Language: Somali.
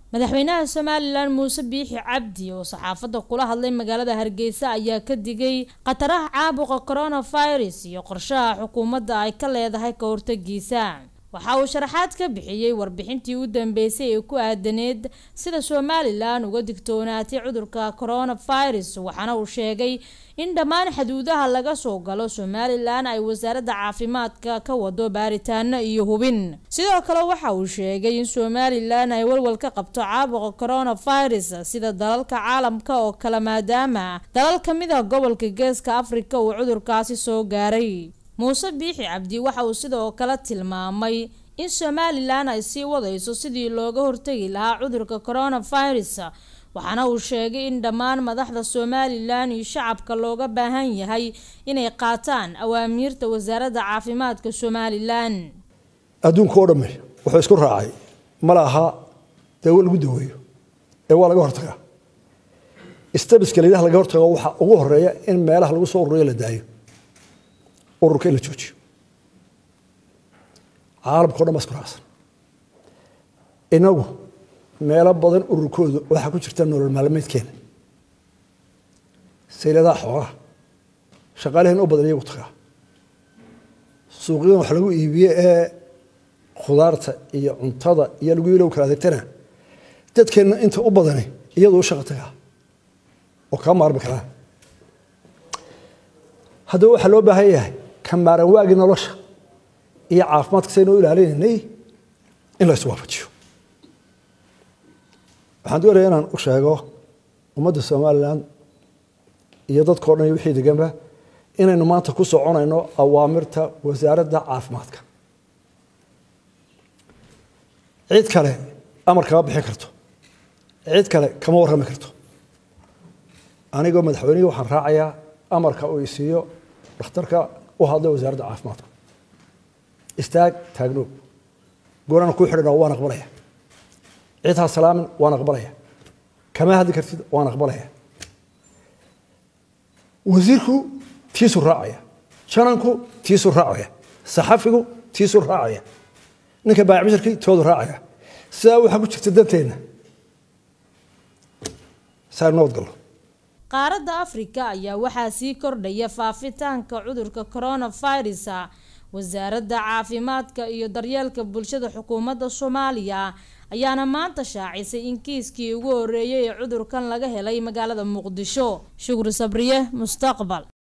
madaxweynaha somalilan muuse biixi cabdi oo saxaafadda kula hadlay magaalada hargeysa ayaa ka digay khataraha caabuqa coronavirus iyo qorshaha xukuumadda ay ka leedahay ka hortagiisa waxa uu sharaxaad ka bixiyey warbixintii u dambeysay ee ku aadaneed sida somalilan uga digtoonaatay cudurka coronavirus waxaana uu sheegay in dhammaan xaduudaha laga soo galo somalilan ay wasaaradda caafimaadka ka wado baaritaano iyo hubin sidoo kale waxa uu sheegay in somalilan ay walwal ka qabto caabuqa coronavirus sida dalalka caalamka oo kale maadaama dalal kamid a gobolka geeska afrika uu cudurkaasi soo gaaray muuse biixi cabdi waxa uu sidoo kale tilmaamay in somalilan ay sii wadayso sidii looga hortegi lahaa cudurka coronavirus waxaana uu sheegay in dhammaan madaxda somalilan iyo shacabka looga baahan yahay inay qaataan awaamiirta wasaaradda caafimaadka somalilan adduunka oo dhamme wuxuu isku raacay mala aha dawo lagu daweeyo ee waa laga hortagaa stabiska layidhaha laga hortago waxaa ugu horeeya in meelaha lagu soo ururiyo la daayo ururka in la joojiyo caalamka o dhan baa isku raacsan inagu meelo badan ururkooda waxaa ku jirta nolol maalmeedkeena sayladaha xoolaha shaqaalaheen u badan iyagu tagaa suuqyadan wax lagu iibiye ee khudaarta iyo cuntada iyo lagu ilow kala adeegtana dadkeenna inta u badani iyadu u shaqa tagaa oo kaa maarmi karaa haddaba waxaa loo baahan yahay kamaaran waagii nolosha iyo caafimaadka saynu u ilaalinaynay in la iswaafajiyo waxaan doonaya inaan u sheego ummadda somalilan iyo dadkao dhan iyo wixii deganba inaynu maanta ku soconayno awaamirta wasaaradda caafimaadka cid kale amar kama bixin karto cid kale kama warrami karto anigoo madaxweynihii waxaan raacayaa amarka uu isiiyo dhakhtarka u hadlay wasaaradda caafimaadka istaag taagnoog goorana kuu xidhan waan aqbalaya cid ha salaamin waan aqbalaya kama hadli kartid waan aqbalaya wasiirku tiisuu raacaya jananku tiisuu raacaya saxafigu tiisuu raacaya ninka baayacbishirkii toodu raacaya sidaa waxaa ku jirta danteenna saa nabad gallo qaaradda afrika ayaa waxaa sii kordhaya faafitaanka cudurka coronavirus wasaaradda caafimaadka iyo daryeelka bulshada xukuumadda soomaaliya ayaana maanta shaacisay in kiiskii ugu horeeyay ee cudurkan laga helay magaalada muqdisho shukri sabriye mustaqbal